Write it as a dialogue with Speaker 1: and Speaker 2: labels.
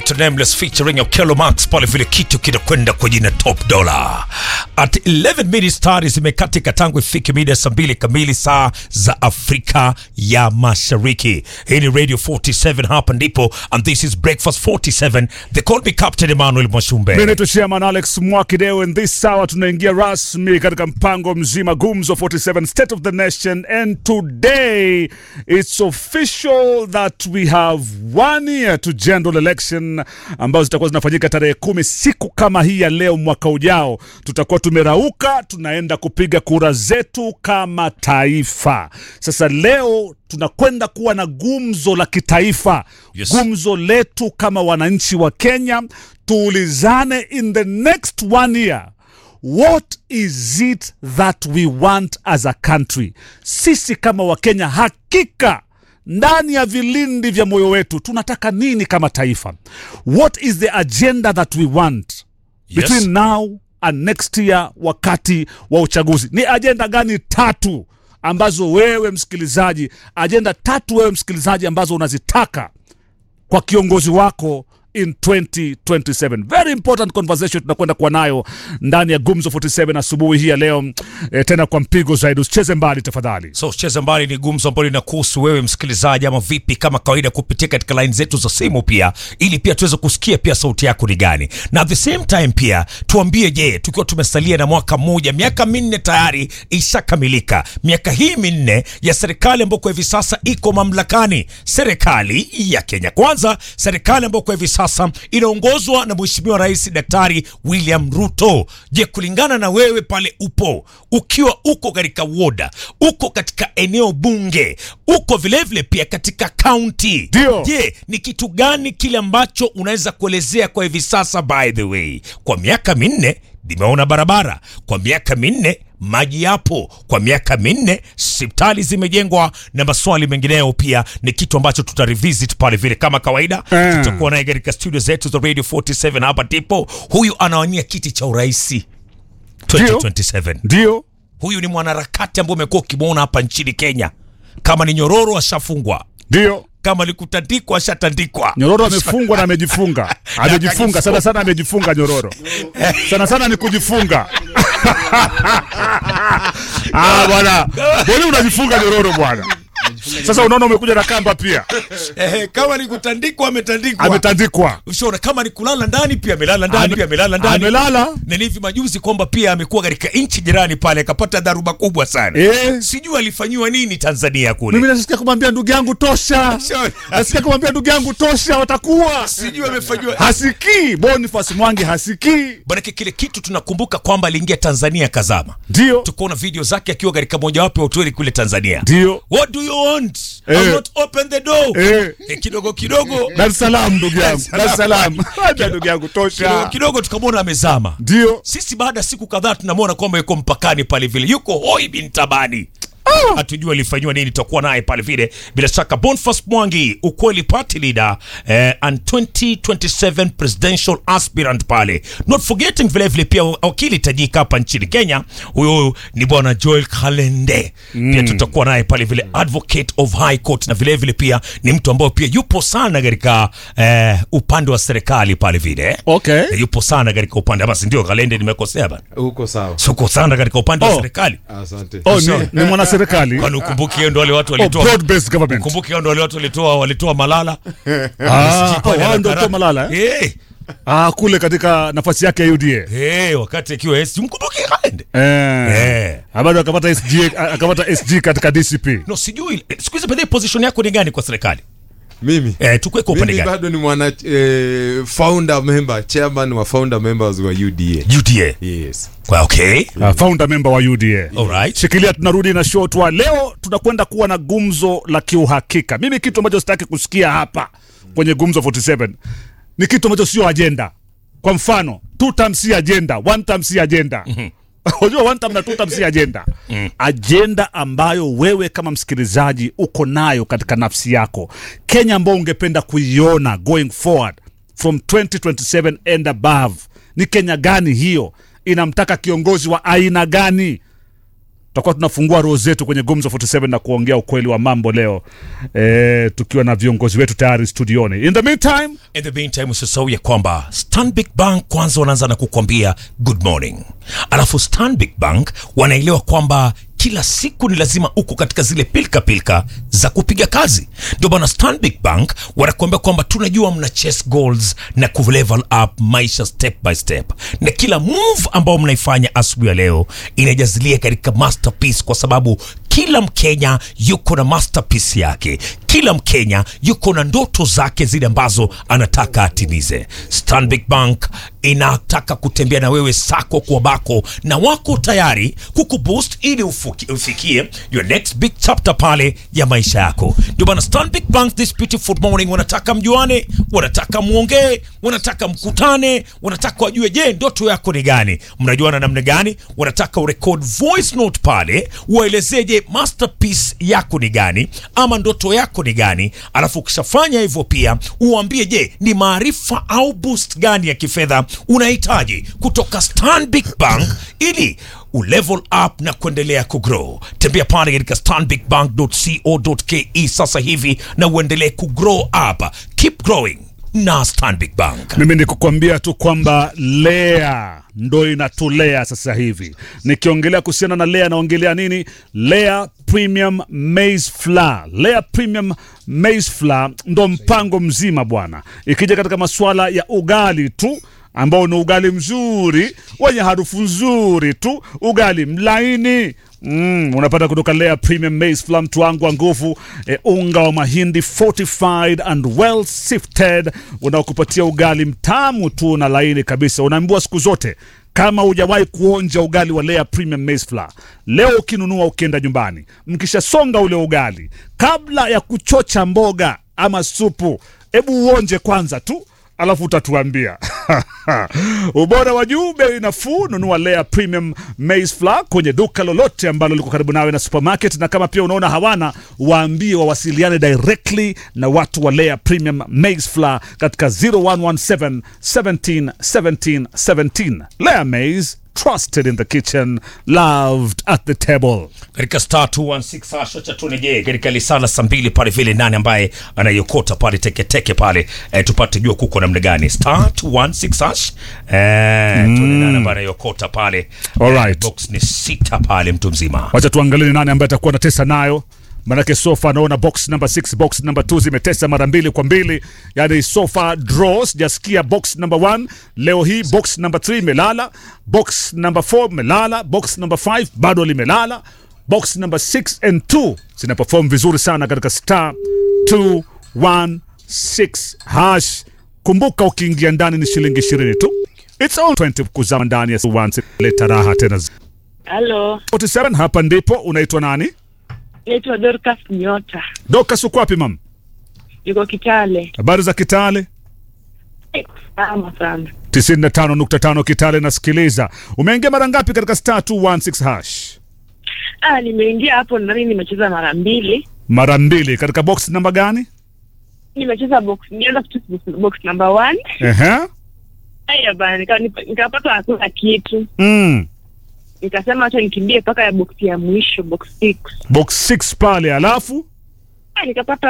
Speaker 1: Victor Nameless featuring Okello Max pale vile kitu kinakwenda kwa jina Top Dollar. At 11 minutes tayari zimekatika tangu ifike mida saa mbili kamili saa za Afrika ya Mashariki. Hii ni Radio 47 hapa ndipo and this is Breakfast 47. They call me Captain Emmanuel Mwashumbe.
Speaker 2: Mimi naitwa Chairman Alex Mwakideo and this hour tunaingia rasmi katika mpango mzima Gumzo 47 State of the Nation and today it's official that we have one year to general election ambazo zitakuwa zinafanyika tarehe kumi siku kama hii ya leo mwaka ujao tutakuwa tumerauka tunaenda kupiga kura zetu kama taifa sasa leo tunakwenda kuwa na gumzo la kitaifa
Speaker 1: Yes.
Speaker 2: gumzo letu kama wananchi wa Kenya tuulizane in the next one year what is it that we want as a country sisi kama wakenya hakika ndani ya vilindi vya moyo wetu tunataka nini kama taifa what is the agenda that we want
Speaker 1: Yes.
Speaker 2: between now and next year wakati wa uchaguzi ni ajenda gani tatu ambazo wewe msikilizaji ajenda tatu wewe msikilizaji ambazo unazitaka kwa kiongozi wako in 2027 very important conversation tunakwenda kuwa nayo ndani ya gumzo 47 asubuhi hii ya leo e, tena kwa mpigo zaidi usicheze mbali tafadhali
Speaker 1: So cheza mbali ni gumzo ambalo linakuhusu wewe msikilizaji, ama vipi? Kama kawaida, kupitia katika line zetu za simu pia, ili pia tuweze kusikia pia sauti yako ni gani, na at the same time pia tuambie, je, tukiwa tumesalia na mwaka mmoja, miaka minne tayari ishakamilika, miaka hii minne ya serikali ambayo kwa hivi sasa iko mamlakani, serikali ya Kenya Kwanza, serikali ambayo kwa hivi sasa inaongozwa na Mheshimiwa Rais Daktari William Ruto. Je, kulingana na wewe pale upo, ukiwa uko katika woda, uko katika eneo bunge, uko vilevile pia katika kaunti,
Speaker 2: Ndio.
Speaker 1: je, ni kitu gani kile ambacho unaweza kuelezea kwa hivi sasa? By the way, kwa miaka minne nimeona barabara, kwa miaka minne maji yapo, kwa miaka minne hospitali zimejengwa na maswali mengineyo pia ni kitu ambacho tuta revisit pale vile kama kawaida
Speaker 2: Eh.
Speaker 1: tutakuwa naye katika studio zetu za Radio 47 hapa ndipo. Huyu anawania kiti cha uraisi 2027
Speaker 2: ndio
Speaker 1: huyu ni mwanaharakati ambaye umekuwa ukimwona hapa nchini Kenya. Kama ni nyororo ashafungwa,
Speaker 2: ndio
Speaker 1: kama ni kutandikwa ashatandikwa.
Speaker 2: nyororo amefungwa na amejifunga amejifunga sana sana amejifunga nyororo sana sana ni kujifunga ah bwana mbona unajifunga nyororo bwana sasa unaona umekuja na kamba pia
Speaker 1: Eh, kama ni kutandikwa ametandikwa,
Speaker 2: ametandikwa
Speaker 1: ushaona. Kama ni kulala ndani pia amelala ndani,
Speaker 2: Ame-
Speaker 1: pia amelala ndani.
Speaker 2: amelala
Speaker 1: Na ni hivi majuzi kwamba pia amekuwa katika nchi jirani pale akapata dharuba kubwa sana
Speaker 2: eh
Speaker 1: sijui alifanyiwa nini Tanzania kule.
Speaker 2: mimi nasikia kumwambia ndugu yangu tosha
Speaker 1: Sio-
Speaker 2: nasikia kumwambia ndugu yangu tosha watakuwa
Speaker 1: sijui amefanyiwa
Speaker 2: hasikii Boniface Mwangi hasikii
Speaker 1: Manake kile kitu tunakumbuka kwamba aliingia Tanzania kazama,
Speaker 2: ndio
Speaker 1: tukaona video zake akiwa katika mojawapo ya hoteli kule Tanzania.
Speaker 2: ndio
Speaker 1: What do you want?
Speaker 2: Eh.
Speaker 1: I'll not open the door.
Speaker 2: eh
Speaker 1: Eh, kidogo kidogo
Speaker 2: Dar es Salaam ndugu yangu
Speaker 1: Dar
Speaker 2: Dar
Speaker 1: es
Speaker 2: es Salaam Acha ndugu yangu
Speaker 1: kidogo,
Speaker 2: tosha
Speaker 1: kidogo tukamwona amezama.
Speaker 2: ndio
Speaker 1: Sisi baada ya siku kadhaa tunamwona kwamba yuko mpakani pale vile, yuko hoi bin tabani hatujui alifanyiwa nini. Tutakuwa naye pale vile bila shaka. Boniface Mwangi, ukweli party leader eh, and 2027 presidential aspirant pale, not forgetting vile vile pia wakili tajika hapa nchini Kenya, huyo ni bwana Joel Kalende pia tutakuwa naye pale vile, advocate of high court, na vile vile pia ni mtu ambaye pia yupo sana katika eh, upande wa serikali pale vile eh.
Speaker 2: okay
Speaker 1: Eh, yupo sana katika upande basi, ndio Kalende, nimekosea bana,
Speaker 3: Uko sawa.
Speaker 1: suko sana katika upande wa
Speaker 2: Oh.
Speaker 1: serikali
Speaker 3: Asante.
Speaker 2: oh
Speaker 1: Sio.
Speaker 2: ni, ni mwanaserikali
Speaker 1: kwani ukumbuki hiyo ndo wale watu
Speaker 2: oh,
Speaker 1: walitoa
Speaker 2: broad based government
Speaker 1: ukumbuki hao ndo wale watu walitoa walitoa malala
Speaker 2: ah
Speaker 1: Sijui kwani
Speaker 2: wao ndio
Speaker 1: anakara-
Speaker 2: kwa malala eh?
Speaker 1: eh
Speaker 2: ah kule katika nafasi yake ya UDA
Speaker 1: eh wakati akiwa SG mkumbuki Kalende
Speaker 2: eh
Speaker 1: eh
Speaker 2: Ah, bado akapata SG akapata SG katika DCP
Speaker 1: no sijui eh, siku hizi baadaye position yako ni gani kwa serikali
Speaker 3: Mimi.
Speaker 1: eh tukue kwa upande
Speaker 3: Mimi
Speaker 1: gani
Speaker 3: bado ni mwana eh, founder member, chairman wa founder members wa UDA.
Speaker 1: UDA
Speaker 3: Yes.
Speaker 1: kwa okay
Speaker 2: ah, founder member wa UDA
Speaker 1: alright
Speaker 2: shikilia tunarudi na show tu leo tunakwenda kuwa na gumzo la kiuhakika mimi kitu ambacho sitaki kusikia hapa kwenye gumzo 47 ni kitu ambacho sio ajenda kwa mfano two term si agenda one term si agenda unajua one term na two term si agenda ajenda ambayo wewe kama msikilizaji uko nayo katika nafsi yako kenya ambayo ungependa kuiona going forward from 2027 and above ni kenya gani hiyo inamtaka kiongozi wa aina gani tutakuwa tunafungua roho zetu kwenye Gumzo 47 na kuongea ukweli wa mambo leo e, tukiwa na viongozi wetu tayari studioni. In the meantime,
Speaker 1: In the meantime usisahau ya kwamba Stanbic Bank kwanza wanaanza na kukwambia good morning, alafu Stanbic Bank wanaelewa kwamba kila siku ni lazima uko katika zile pilka pilka za kupiga kazi. Ndio bwana Stanbic Bank wanakuambia kwamba tunajua mna chase goals na ku level up maisha step by step, na kila move ambao mnaifanya asubuhi ya leo inajazilia katika masterpiece, kwa sababu kila Mkenya yuko na masterpiece yake. Kila Mkenya yuko na ndoto zake zile ambazo anataka atimize. Stanbic Bank inataka kutembea na wewe sako kwa bako, na wako tayari kukuboost ili ufuki, ufikie your next big chapter pale ya maisha yako. Ndio bana Stanbic Bank this beautiful morning wanataka mjuane, wanataka muongee, wanataka mkutane, wanataka wajue, je, ndoto yako ni gani? Mnajuana namna gani? Wanataka urecord voice note pale, uwaelezee, je, masterpiece yako ni gani ama ndoto yako ni gani? Alafu ukishafanya hivyo pia uambie, je, ni maarifa au boost gani ya kifedha unahitaji kutoka Stanbic Bank ili ulevel up na kuendelea kugrow. Tembea pale katika stanbicbank.co.ke sasa hivi na uendelee kugrow up. Keep growing na Stanbic Bank.
Speaker 2: mimi ni kukwambia tu kwamba Lea ndo inatulea sasa hivi. Nikiongelea kuhusiana na Lea naongelea nini? Lea Premium Maize Flour. Lea Premium Maize Flour ndo mpango mzima bwana, ikija katika masuala ya ugali tu ambao ni ugali mzuri wenye harufu nzuri tu, ugali mlaini Mm, unapata kutoka Lea Premium Maize Flour, mtu wangu wa nguvu e, unga wa mahindi fortified and well sifted unaokupatia ugali mtamu tu na laini kabisa. Unaambiwa siku zote kama hujawahi kuonja ugali wa Lea Premium Maize Flour, leo ukinunua ukienda nyumbani, mkishasonga ule ugali, kabla ya kuchocha mboga ama supu, hebu uonje kwanza tu alafu utatuambia ubora wa juu, bei nafuu. Nunua Lea Premium Maize Flour kwenye duka lolote ambalo liko karibu nawe na supermarket, na kama pia unaona hawana, waambie wawasiliane directly na watu wa Lea Premium Maize Flour katika 0117 17 17 17. Lea Maize, trusted in the kitchen, loved at the table.
Speaker 1: katika star 216 hasha cha tuneje katika lisala saa mbili pale vile nani ambaye anaiokota pale teketeke pale eh, tupate jua kuko namna gani star 216 hash eh, tuone nani ambaye anaiokota pale
Speaker 2: Alright.
Speaker 1: eh, box ni sita pale mtu mzima
Speaker 2: wacha tuangalie ni nani ambaye atakuwa anatesa nayo manake sofa naona box number 6 box number 2 zimetesa mara mbili kwa mbili yani sofa draw sijasikia box number 1 leo hii box number 3 imelala box number 4 imelala box number 5 bado limelala box number 6 and 2 zina perform vizuri sana katika star 216 hash kumbuka ukiingia ndani ni shilingi 20 tu it's all 20 kuzama ndani ya 1 leta raha tena
Speaker 4: Halo,
Speaker 2: 47 hapa ndipo unaitwa nani
Speaker 4: naitwa Dorcas Nyota,
Speaker 2: Dokas uko wapi mam?
Speaker 4: yuko Kitale.
Speaker 2: Habari za Kitale?
Speaker 4: Salama sana.
Speaker 2: 95.5 Kitale nasikiliza. Umeingia mara ngapi katika star 216 hash?
Speaker 4: Ah, nimeingia hapo nami nimecheza mara mbili.
Speaker 2: Mara mbili katika box namba gani?
Speaker 4: Nimecheza box, nianza kucheza box, box number one.
Speaker 2: Ehe.
Speaker 4: Haya bana, nika- nika- nikapata hakuna kitu,
Speaker 2: Mm.
Speaker 4: nikasema acha nikimbie mpaka ya box ya mwisho, box six.
Speaker 2: Box 6 pale alafu
Speaker 4: Ah, nikapata